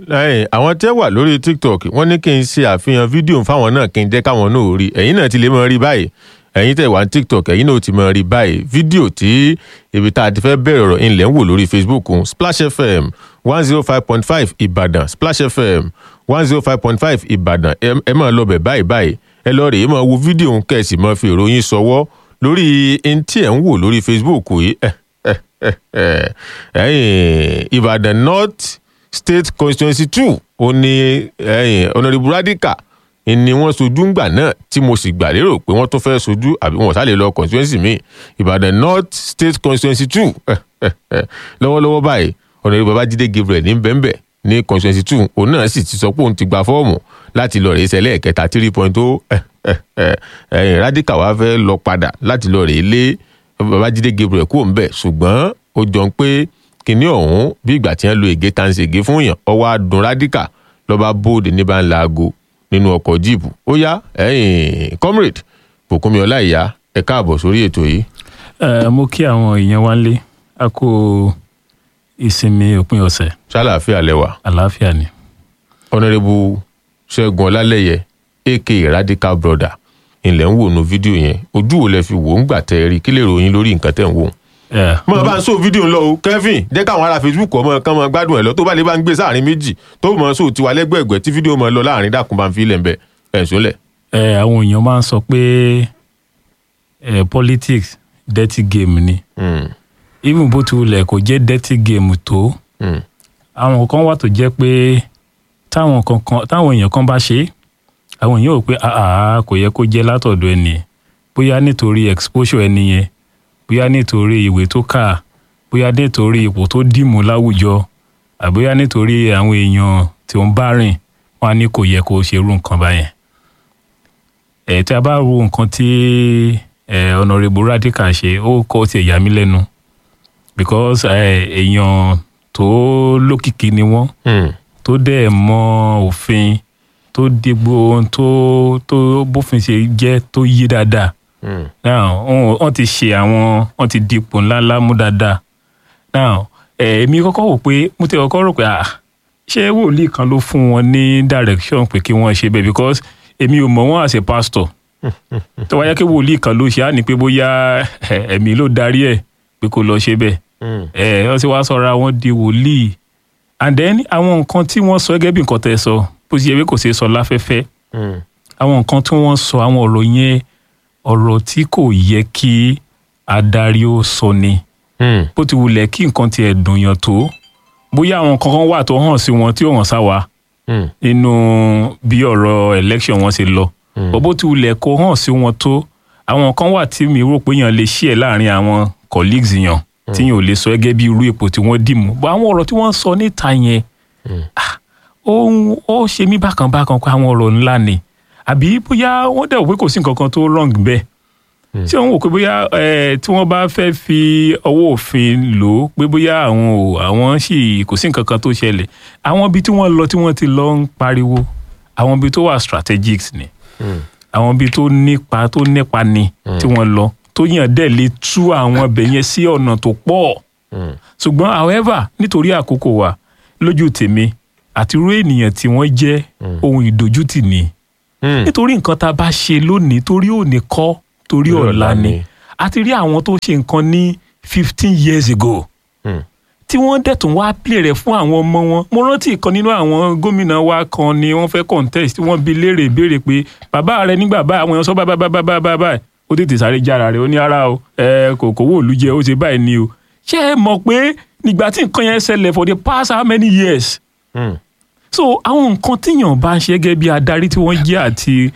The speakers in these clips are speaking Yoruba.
lẹ́yìn àwọn tẹ́ wà lórí tiktok wọ́n ní kí n ṣe àfihàn fídíò fáwọn náà kí n jẹ́ káwọn náà rí ẹ̀yin náà ti lè mọ rí báyìí ẹ̀yin tẹ́ wà ní tiktok ẹ̀yin náà ti mọ rí báyìí fídíò tí ibi tá a ti fẹ́ bẹ̀rẹ̀ ọ̀rọ̀ ilẹ̀ ń wò lórí facebook un splash fm one zero five point five ìbàdàn splash fm one zero five point five ìbàdàn ẹ ẹ máa lọ bẹ̀ báyìí báyìí ẹ lọ rèé máa wo fídíò ń kẹ̀sì máa fi ìròyìn sọwọ́ lórí ẹni tí ẹ̀ ń wò lórí facebook yìí ẹ̀yin ìbàdàn north state constituency two ó ní ẹ̀yin honourable radical ni wọ́n sojú ńgbà náà tí mo sì gbà lérò pé wọ́n tó fẹ́ sojú àbí wọn ò sálè lọ constituency mi ìbàdàn north state constituency two lọ́wọ́lọ́wọ́ báyìí honourable babájídé gabriel ní bẹ́ńbẹ́ ní constituency two òun náà sì ti sọ pé òun ti gba fọ́ọ̀mù láti lọ rèé sẹ́lẹ̀ kẹta three point oh ẹ̀yin radical wá fẹ́ lọ padà láti lọ rèé lé babájídé gabriel kúrò ńbẹ̀ ṣùgbọ́n ó jọ ń pé kinní ọ̀hún bí ìgbà tí wọ́n lo ègé tá ń ṣègé fún yàn ọwọ́ adùn radical lọ́ba bóde ní bá ń la aago nínú ọkọ̀ jíìpù ó yá ẹ̀yìn comrade bùkúnmi ọláìyá ẹ káàbọ̀ sórí ètò yìí. ẹ mo kí àwọn èèyàn wá lé a kó ìsinmi òpin ọ̀sẹ̀ ṣàlàáfíà lẹwà àlàáfíà ni. honourable ṣẹ́gun ọlálẹ́yẹ aka radical brother ilẹ̀ ń wò nu fídíò yẹn ojú wo lẹ fi wò ń gbà tẹ́ ẹ rí kí lè ròyìn lórí nǹkan tẹ̀ ń wò. ẹ mo bá ń sọ fídíò ńlọ o kevin jẹ́ káwọn ará facebook ọmọ kan mọ gbádùn ẹ̀ lọ tó bá lè bá ń gbé sáàrin méjì tó mọ sóò tiwa lẹ́gbẹ̀ẹ́gbẹ́ tí fídíò mọ lọ láàrin dákun bá ń fi ilẹ̀ ń bẹ ẹ̀ ń sólẹ̀. ẹ àwọn èèyàn máa ń sọ pé ẹ politics dirty game ni Mm, even bó ti wulẹ̀ kò jẹ́ dirty game tó mm, àwọn kan wà tó jẹ́ pé táwọn kankan táwọn èèyàn kan bá ṣe é, àwọn èèyàn ò pé àà kò yẹ kó jẹ́ látọ̀dọ̀ ẹni bóyá nítorí exposure ẹni yẹn bóyá nítorí ìwé tó kà bóyá nítorí ipò tó dìmú láwùjọ àbóyá nítorí àwọn èèyàn tí ó ń bá rìn wọn á ní kò yẹ kó ṣerú nǹkan báyẹn ẹ tí a bá wo nǹkan tí ẹ honourable radical ṣe ó kọ́ tiẹ̀ yà mí lẹ́nu because ẹ, èèyàn tó lókìkí ni wọ́n mm, tó dẹ̀ mọ òfin tó dégbò ohun tó tó bófin ṣe jẹ́ tó yí dáadáa mm, now wọ́n wọ́n ti ṣe àwọn wọ́n ti dipò ńláńlá mú dáadáa now ẹ̀, èmi kọ́kọ́ wò pé mo ti kọ́kọ́ rò pé ah ṣé wòlíì kan ló fún wọn ní direction pé kí wọ́n ṣe bẹ́ẹ̀ because èmi ò mọ̀ wọ́n as a pastor tó wáyé kí wòlíì kan ló ṣe á ní pé bóyá ẹ̀, ẹ̀mí ló darí ẹ̀ pé kó lọ ṣe bẹ́ẹ̀ mm, ẹ wọ́n ti wá sọra wọn di wòlíì and then àwọn nǹkan tí wọ́n sọ gẹ́gẹ́ bí nǹkan tẹ́ sọ bó ti yẹ pé kò ṣeé sọ láfẹ́fẹ́ mm, àwọn nǹkan tí wọ́n sọ àwọn ọ̀rọ̀ yẹn ọ̀rọ̀ tí kò yẹ kí adarí ó sọ ni mm, bó ti wulẹ̀ kí nǹkan tiẹ̀ dùn yàn tó bóyá àwọn kankan wà tó hàn sí wọn tí ò hàn sáwa mm, nínú bí ọ̀rọ̀ election wọn ṣe lọ Mm. bó ti wulẹ̀ kó hàn sí wọn tó àwọn kan wà tí mi rò pé yàn lè ṣí ẹ̀ láàrin àwọn colleagues yàn tí yàn ò lè sọ gẹ́gẹ́ bí irú ipò tí wọ́n dì mú bó àwọn ọ̀rọ̀ tí wọ́n sọ níta yẹn ah, ó ń- ó ṣe mí bákan bákan pé àwọn ọ̀rọ̀ ńlá ni àbí bóyá wọ́n dẹ̀ wò pé kò sí nǹkan kan tó wrong bẹ́ẹ̀ ṣé wọ́n wò pé bóyá eh, tí wọ́n bá fẹ́ fi ọwọ́ òfin lò ó pé bóyá àwọn ò àwọn sì kò sí nǹkan kan tó ṣẹlẹ̀ àwọn ibi tí wọ́n lọ tí wọ́n ti lọ ń pariwo àwọn ibi tó wà strategic ni mm, àwọn ibi tó nípa tó nípa ni tí wọ́n lọ tó yàn dẹ̀ lè tú àwọn ibẹ̀ yẹn sí ọ̀nà tó pọ̀ mm, ṣùgbọ́n however nítorí àkókò wa lójú tèmi àti irú ènìyàn tí wọ́n jẹ́ ohun ìdójútì ni mm. nítorí nǹkan tá a bá ṣe lónìí torí òní kọ́ torí Torí ọ̀la ọ̀la ni ni. a ti rí àwọn tó ṣe nǹkan ní fifteen years ago Mm. tí wọ́n dẹ̀ tún wá play rẹ̀ fún àwọn ọmọ wọn mo rántí ìkan nínú àwọn gómìnà wa kan ni wọ́n fẹ́ contest tí wọ́n bi léèrè ìbéèrè pé bàbá rẹ nígbà báyìí àwọn èèyàn sọ báyìí báyìí báyìí báyìí báyìí ó tètè sáré jára rẹ̀ ó ní ara o ẹ kò kówó òlu jẹ ó ṣe báyìí ni o ṣé ẹ mọ̀ pé nígbà tí nǹkan yẹn ṣẹlẹ̀ for the past how many years Mm. so àwọn nǹkan tíyàn bá ń ṣe gẹ́gẹ́ bí adarí tí wọ́n jẹ́ àti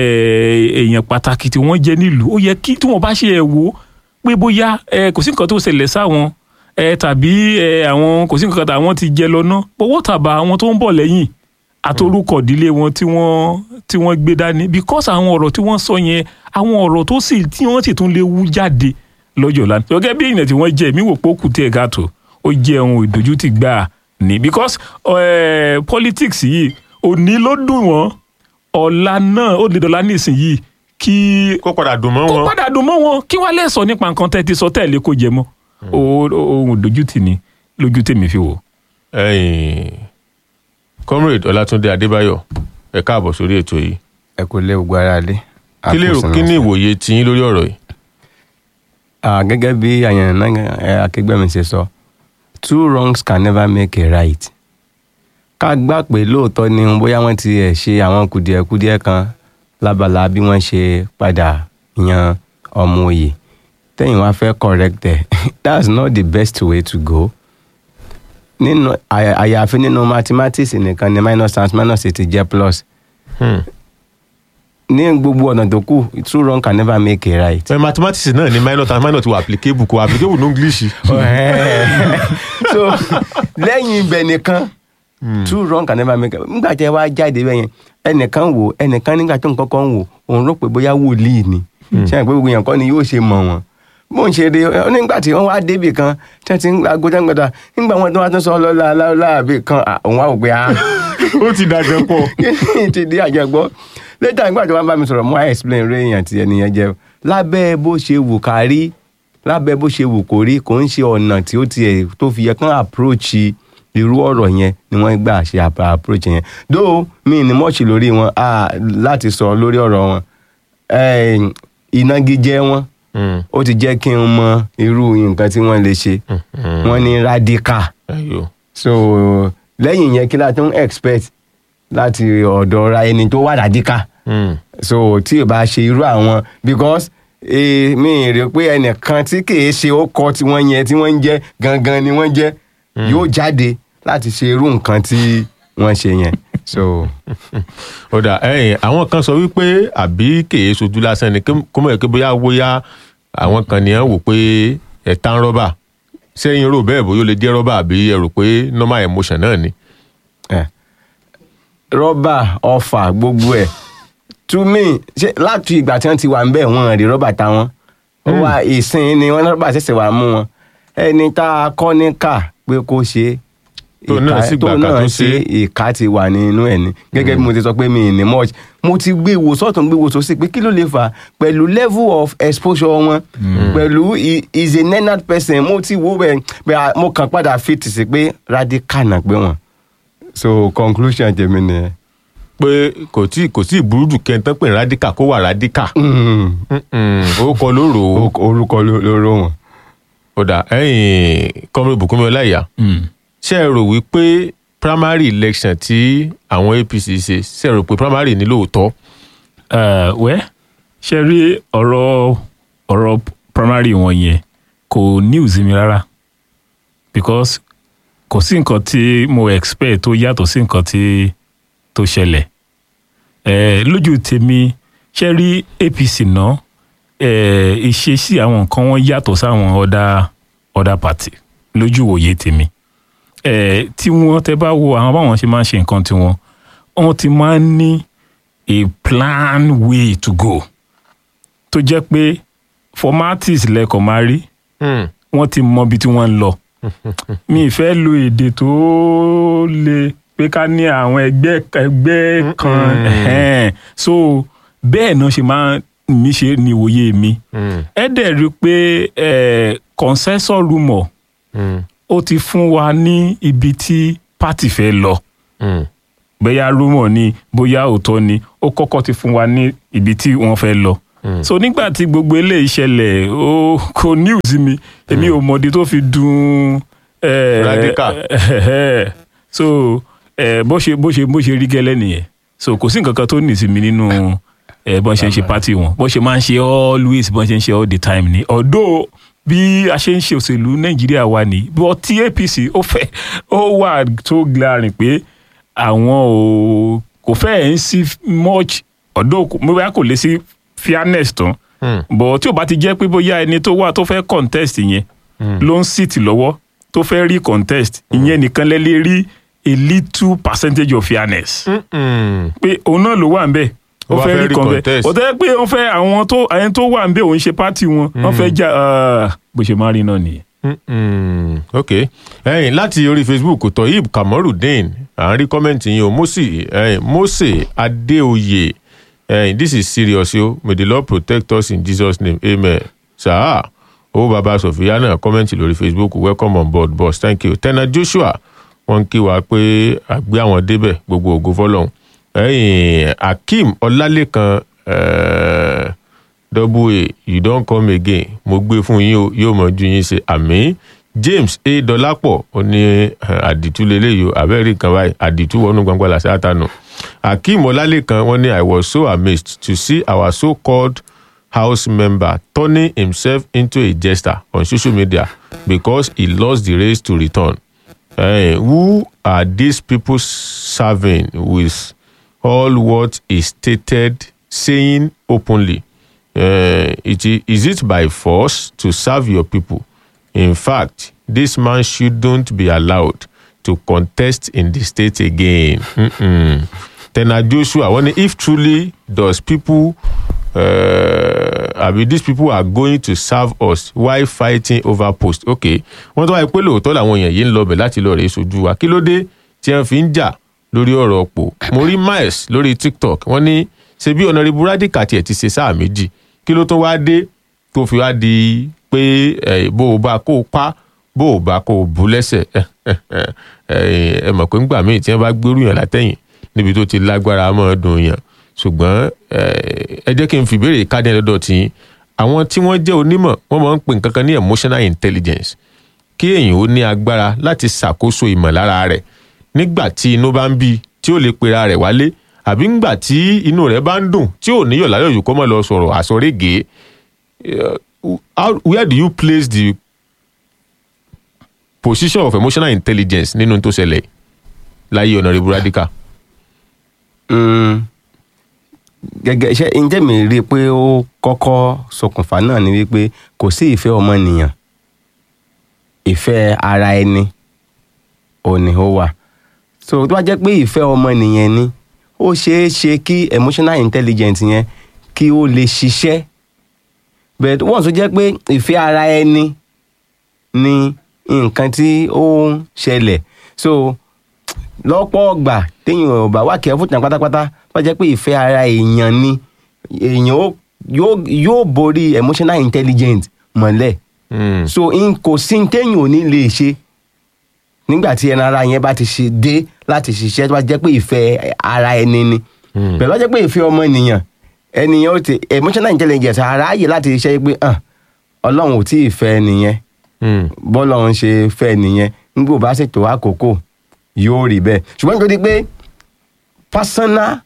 eh, èèyàn pàtàkì tí wọ́n jẹ́ nílùú ó yẹ kí tí wọ́n bá ṣe ẹ̀ wò pé bóyá eh, kò sí nǹkan tó ṣẹlẹ̀ sáwọn eh, tàbí eh, àwọn kò sí nǹkan táwọn ti jẹ lọ náà owó tàbá àwọn tó ń bọ̀ lẹ́yìn àtorúkọ ìdílé wọn tí wọ́n tí wọ́n gbé dání because àwọn ọ̀rọ̀ tí wọ́n sọ yẹn àwọn ọ̀rọ̀ tó sì tí wọ́n sì tún lè wú jáde lọ́jọ́ lánàá gẹ́gẹ́ bí èèyàn tí wọ́n jẹ́ mi wò pé ó kù tí ẹ̀ káàtó ó jẹ́ ohun ìdójútì gbáà ní because eh, politics yìí òní ló dùn wọ́n ọ̀la náà ó lè dọ̀la nísìnyìí kí kó padà dùn mọ́ kó wọn. padà dùn mọ́ wọn kí wọ́n lè sọ nípa nǹkan tẹ́ ti sọ tẹ́lẹ̀ kó jẹ mọ́ O- o- ohun ìdójútì ni lójú tèmi fi wò. Ẹ̀yin, comrade ọlátúndé adébáyọ̀ ẹ káàbọ̀ sórí ètò yìí ẹ kò lé gbogbo ara lé. kí lérò kí ni ìwòye tiyín lórí ọ̀rọ̀ yìí. Ah, gẹ́gẹ́ bí àyàn náà akẹgbẹ́ mi ṣe sọ two wrongs can never make a right. ká gbà pé lóòótọ́ ni bóyá wọ́n ti ẹ̀ ṣe àwọn kùdìẹ̀kudiẹ kan lábala bí wọ́n ṣe padà yan ọmọ òye tẹ́yìn wá fẹ́ correct ẹ̀ that's not the best way to go. nínú àyà- àyàfi nínú mathematics nìkan ni minus times minus ti jẹ́ plus Hmm. ní gbogbo ọ̀nà tó kù two wrongs can never make a right. ẹ mathematics náà ni minor and minor ti wà applicable kò applicable ní english. so lẹ́yìn ibẹ̀ nìkan two wrong can never make nígbà tí ẹ wá jáde bẹ́ẹ̀ yẹn ẹnìkan wò ẹnìkan nígbà tó nǹkan kan wò òun rò pé bóyá wòlíì ni ṣé àgbẹ̀ gbogbo yẹn kọ́ ni yóò ṣe mọ̀ wọ́n bó ń ṣe rí ọ nígbà tí wọ́n wá débì kan tí wọ́n ti ń gba agogo gbàdá nígbà wọn tó wá tún sọ lọ́la láàbì kan à, òun wá wò pé ah ó ti dàgbẹ́ pọ̀. ti di àjẹgbọ́ létà nígbà tí wọ́n bá mi sọ̀rọ̀ mo á explain rẹ̀ èèyàn tí ẹnìyẹn jẹ́ lábẹ́ bó ṣe wù ká rí lábẹ́ bó ṣe wù kó rí kò ń ṣe ọ̀nà tí ó tiẹ̀ tó fi yẹ kán approach irú ọ̀rọ̀ yẹn ni wọ́n gbà ṣe ap- approach yẹn dó mi ní mọ́ọ̀ṣì lórí wọn ah, láti sọ lórí ọ̀rọ̀ wọn Eh, ìnagijẹ wọn Hmm. ó ti jẹ́ kí n mọ irú nǹkan tí wọ́n lè ṣe Hmm. wọ́n ní radical Ẹyọ. so lẹ́yìn yẹn kí la tún expect láti ọ̀dọ̀ ra ẹni tó wà radical Hmm. so tí o bá ṣe irú àwọn because eh, mi rí pé ẹnìkan tí kìí ṣe ó kọ tí wọ́n yẹn tí wọ́n ń jẹ́ gangan ni wọ́n jẹ́ yóò jáde láti ṣe irú nǹkan tí wọ́n ṣe yẹn so ó dà ẹ̀yìn àwọn kan sọ wípé àbí kèé sojú lásán ni kí- kó mọ̀ pé bóyá bóyá àwọn kan nìyẹn wò pé ẹ̀ta ń rọ́bà sẹ́yìn rò bẹ́ẹ̀ bóyá ó lè jẹ́ rọ́bà àbí ẹ rò pé normal emotion náà ni. eh, rọ́bà ọfà gbogbo ẹ̀ to me ṣe láti ìgbà tí wọ́n ti wà ń bẹ̀ wọ́n rí rọ́bà táwọn ó wá ìsìn ni wọ́n rọ́bà ṣẹ̀ṣẹ̀ wà mú wọn ẹni tá a kọ́ ní kà pé kó ṣe é Tó náà sì gbà tó ká náà tó ṣe ṣe é. ìka ti wà nínú ẹ̀ ni gẹ́gẹ́ bí mo ti sọ pé mi ì ní much mo ti gbé wo sọ́tún gbé wo sósì pé kí ló lè fà á pẹ̀lú level of exposure wọn pẹ̀lú i- is a nenad person mo ti wo bẹ́ẹ̀ pé a- mo kàn padà fit sí pé radical náà pé wọn so conclusion tèmi nìyẹn. pé kò tí kò tí ì burú jù kẹ́ńtán pé radical kó wà radical. Mm. orúkọ ló rò ó. Orúkọ- orúkọ ló ló ró wọn. ó dà ẹ̀yìn kọ́mọ ìbùkúnmi ọláìyá ṣé ẹ rò wípé primary election tí àwọn apc ṣe ṣé ẹ rò pé primary ní lóòótọ́. Eh, wẹ́ ṣe rí ọ̀rọ̀ ọ̀rọ̀ primary wọn yẹn kò news mi rárá because kò sí nǹkan tí mo expect tó yàtọ̀ sí nǹkan tí tó ṣẹlẹ̀ Eh, lójú tèmi ṣe rí apc náà eh, ìṣesí àwọn nǹkan wọn yàtọ̀ sáwọn ọ̀dà ọ̀dà party lójú òye tèmi Eh, tí wọ́n tẹ bá wo àwọn báwọn ṣe máa ń ṣe nǹkan tiwọn wọ́n ti máa ń ní a plan way to go tó jẹ́ pé formalities lẹ́kọ̀ọ́ máa rí Hmm. wọ́n ti mọ ibi tí wọ́n ń lọ mi ì fẹ́ lo èdè tó le pé ká ní àwọn ẹgbẹ́ ẹgbẹ́ kan ẹ̀hẹ́n. so bẹ́ẹ̀ náà ṣe máa ń mi ṣe ní ìwòye mi Hmm. ẹ dẹ̀ rí i pé eh, consensus rumour Hmm. ó ti fún wa ní ibi tí party fẹ́ lọ Hmm. bóyá rúmọ̀ ni bóyá òótọ́ ni ó kọ́kọ́ ti fún wa ní ibi tí wọ́n fẹ́ lọ. so nígbà tí gbogbo eléyìí ṣẹlẹ̀ ó kò news mi èmi ò mọ̀dí tó fi dùn. eh, Radical. eh, so eh, bó ṣe bó ṣe bó ṣe rí gẹ́lẹ́ nìyẹn so kò sí nǹkan kan tó nì sí mi nínú eh, bọ́n ṣe ń ṣe party wọn bọ́n ṣe máa ń ṣe always bọ́n ṣe ń ṣe all the time ni although bí a ṣe ń ṣe òṣèlú nàìjíríà wa ní bọ́ tí apc ó fẹ́ ó wà tó glaring pé àwọn ò kò fẹ́ ẹ̀ ń sí much ọ̀dọ́ mo bá kò lè sí fairness tán Hmm. bọ̀ tí ò bá ti jẹ́ pé bóyá ẹni tó wà tó fẹ́ contest yẹn ló ń sit lọ́wọ́ tó fẹ́ rí contest ìyẹn nìkan lẹ́ lè rí a little percentage of fairness Hmm. pé òun náà ló wà ń bẹ̀ ó Ó wá fẹ́ fẹ́ rí rí contest contest. ó tẹ́ pé wọ́n fẹ́ àwọn tó ẹni tó wà ń bẹ̀ òun ṣe party wọn wọ́n fẹ́ jà ah, bó ṣe máa rí náà nìyẹn. Mm, ok ẹyin láti orí facebook toyib kamorudeen à ń rí kọ́mẹ́ǹtì yín o mose ẹyin mose adeoye ẹyin this is serious o may the lord protect us in jesus name amen sáà owó baba sofia náà kọ́mẹ́ǹtì lórí facebook welcome on board boss thank you tena joshua wọ́n ń kí wa pé àgbé àwọn débẹ̀ gbogbo ògo fọlọ́hún ẹ̀yìn akeem ọlálẹ́kan eh, double a you don come again mo gbé fún yín o yóò mọ ju yín ṣe àmì james a dọlápọ̀ ó ní eh, àdìtú lélẹ́yìí o abẹ́rẹ́ kan báyìí àdìtú wọnú gbangba làṣẹ àtànù akeem ọlálẹ́kan wọ́n ní i was so amazed to see our so called house member turning himself into a jester on social media because he lost the race to return Eh, who are these people serving with all what is stated saying openly uh, it, i- is it by force to serve your people in fact this man shouldn't be allowed to contest in the state again Mm-mm. tena joshua wọ́n ní if truly does people uh, abi these people are going to serve us while fighting over post okay wọ́n tó wáyé pé lóòótọ́ làwọn èèyàn yìí ń lọ bẹ̀ láti lọ rèé sojú wa kí ló dé tí wọ́n fi ń jà lórí ọ̀rọ̀ ọ̀pọ̀ mo rí miles lórí tiktok wọ́n ní ṣe bí ọ̀nàrẹ́bù rádìkà tiẹ̀ ti ṣe sáà méjì kí ló tó wá dé tó fi wá di pé eh, bó o bá kó o pa bó o bá kó o bú lẹ́sẹ̀ ẹ mọ̀ pé ńgbà míì tí wọ́n bá gbérù yàn látẹ̀yìn níbi tó ti lágbára mọ́ dùn yàn ṣùgbọ́n eh, ẹ jẹ́ kí n fi ìbéèrè káàdì ẹ̀dọ́dọ̀ tí àwọn tí wọ́n jẹ́ onímọ̀ wọ́n máa ń pè nǹkan kan ní emotional intelligence kí èèyàn ó ní agbára láti ṣàkóso ìmọ̀lára rẹ̀ nígbà tí inú bá ń bí tí ó lè pera rẹ̀ wálé àbí ńgbà tí inú rẹ̀ bá ń dùn tí ò níyọ̀ láyọ̀ yìí kó mọ̀ lọ sọ̀rọ̀ àsọ̀régèé uh, how, where do you place the position of emotional intelligence nínú tó ṣẹlẹ̀ láyé ọ̀nàrẹ́bù radical. Mm, gẹ́gẹ́ ṣe ǹjẹ́ mi rí i pé ó kọ́kọ́ ṣokùnfà náà ni wípé kò sí ìfẹ́ ọmọnìyàn ìfẹ́ ara ẹni ò ní ó wà so tó bá jẹ́ pé ìfẹ́ ọmọnìyàn ni ó ṣeé ṣe kí emotional intelligence yẹn kí ó lè ṣiṣẹ́ but wọ́n tún jẹ́ pé ìfẹ́ ara ẹni ni nǹkan tí ó ń ṣẹlẹ̀ so lọ́pọ̀ ọgbà téèyàn ò bá wà kẹ́fù tán pátápátá wọ́n jẹ́ pé ìfẹ́ ara èèyàn ni èèyàn ó- yóò yóò borí emotional intelligence mọ́lẹ̀ Mm. so n kò sí ní téèyàn ò ní lè ṣe nígbà tí ẹran ara yẹn bá ti ṣe dé láti ṣiṣẹ́ tó bá jẹ́ pé ìfẹ́ ara ẹni ni Mm. pẹ̀lú ọjọ́ pé ìfẹ́ ọmọ ènìyàn ènìyàn ó ti emotional intelligence ara yẹ láti ṣiṣẹ́ pé "Ah, ọlọ́run ò tí ì fẹ́ nìyẹn Mm. bọ́lọ́run ṣe fẹ́ nìyẹn nígbà bá ṣètò àkókò yóò rí bẹ́ẹ̀ ṣùgbọ́n nítorí pé personal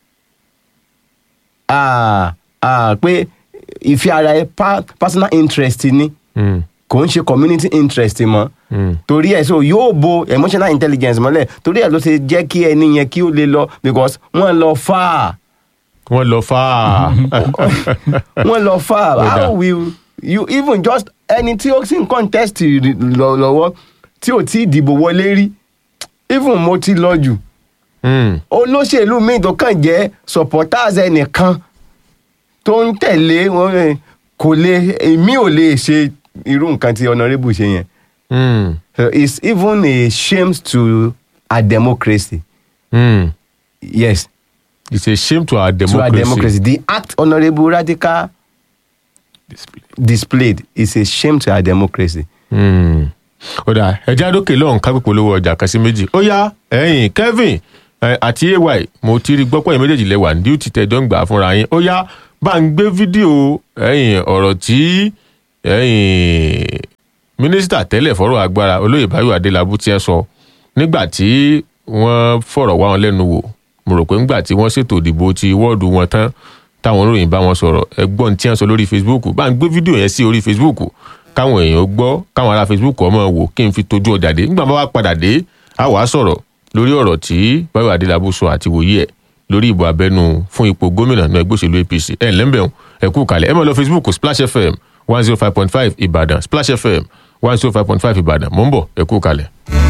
ah, ah, pé ìfẹ́ ara ẹ pa- personal interest ni Mm. kò ń ṣe community interest mọ́ Mm. torí ẹ̀ so yóò bo emotional intelligence mọ́lẹ̀ torí ẹ̀ ló ṣe jẹ́ kí ẹni yẹn kí ó lè lọ because wọ́n lọ far wọ́n lọ fà á. wọ́n lọ far Ó dáa. how will you even just ẹni tí ó sì ń contest rí- lọ- lọ́wọ́ tí ò tí ì dìbò wọlé rí even mo ti lọ jù Mm. olóṣèlú míì tó kàn jẹ́ supporters ẹnìkan tó ń tẹ̀lé wọn eh, kò lè èmi ò lè ṣe irú nǹkan tí honourable ṣe yẹn Mm. so it's even a shame to our democracy Mm. yes it's a shame to our to democracy. our democracy the act honourable radical displayed is a shame to our democracy. Mm. ó dà ẹjẹ́ àdókè lọ́hùn ká pípọ̀ lówó ọjà kan sí méjì ó yá ẹ̀yìn kevin eh, àti ay mo ti rí gbọ́pọ̀ yín méjèèjì lẹ́wà ní duty tẹ̀ dọ́ngbà fúnra yín ó yá bá ń gbé fídíò ẹ̀yìn ọ̀rọ̀ tí ẹ̀yìn mínísítà tẹ́lẹ̀ fọ́rọ̀ agbára olóyè báyọ̀ adélábù tí ẹ sọ nígbà tí wọ́n fọ̀rọ̀ wá wọn lẹ́nu wò mo rò pé ńgbà tí wọ́n ṣètò ìdìbò ti wọ́ọ̀dù wọn tán táwọn oníròyìn bá wọn sọ̀rọ̀ ẹgbọ́n tí wọ́n sọ lórí facebook bá ń gbé fídíò yẹn sí orí facebook káwọn èèyàn gbọ́ káwọn ará facebook ọmọ wò kí n fi tójú ọjà dé nígbà bá wá padà dé a wàá sọ̀rọ̀ lórí ọ̀rọ̀ tí báyọ̀ adélábù sọ àti wòye ẹ̀ lórí ìbò abẹ́nú fún ipò gómìnà náà ẹgbẹ́ òṣèlú apc ẹ̀ ńlẹ́mbẹ̀ẹ́ ẹ kú kalẹ̀ ẹ máa lọ facebook splash fm one zero five point five ìbàdàn splash fm one zero five point five ìbàdàn mò ń bọ̀ ẹ kú kalẹ̀.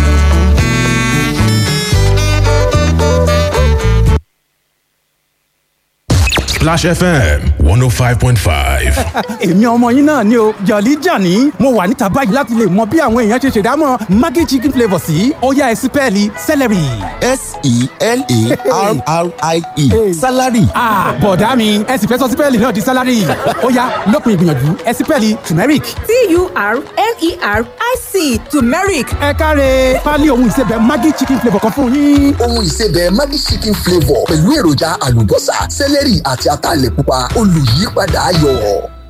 Splash FM 105.5. èmi ọmọ yín náà ni o jọ̀lí jàní mo wà níta báyìí láti lè mọ bí àwọn èèyàn ṣe ṣèdámọ̀ maggi chicken flavour sí ó yá ẹ sí pẹ́ẹ́lí celery. s-e-l-a-r-r-i-e salary ah bọ̀dá mi ẹ sì fẹ́ sọ sípẹ́ẹ̀lì náà di sálárì ó yá lópin ìgbìyànjú ẹ sípẹ́ẹ̀lì turmeric. T-U-R-M-E t-u-r-m-e-r-i-c turmeric ẹ káre pálí ohun ìsebẹ̀ maggi chicken flavour kan fún yín. ohun ìsebẹ̀ Maggi chicken flavour pẹ̀lú èròjà àlùbọ́sà sẹ́lẹ̀rì àti ataalẹ̀ pupa olùyípadà ayọ̀.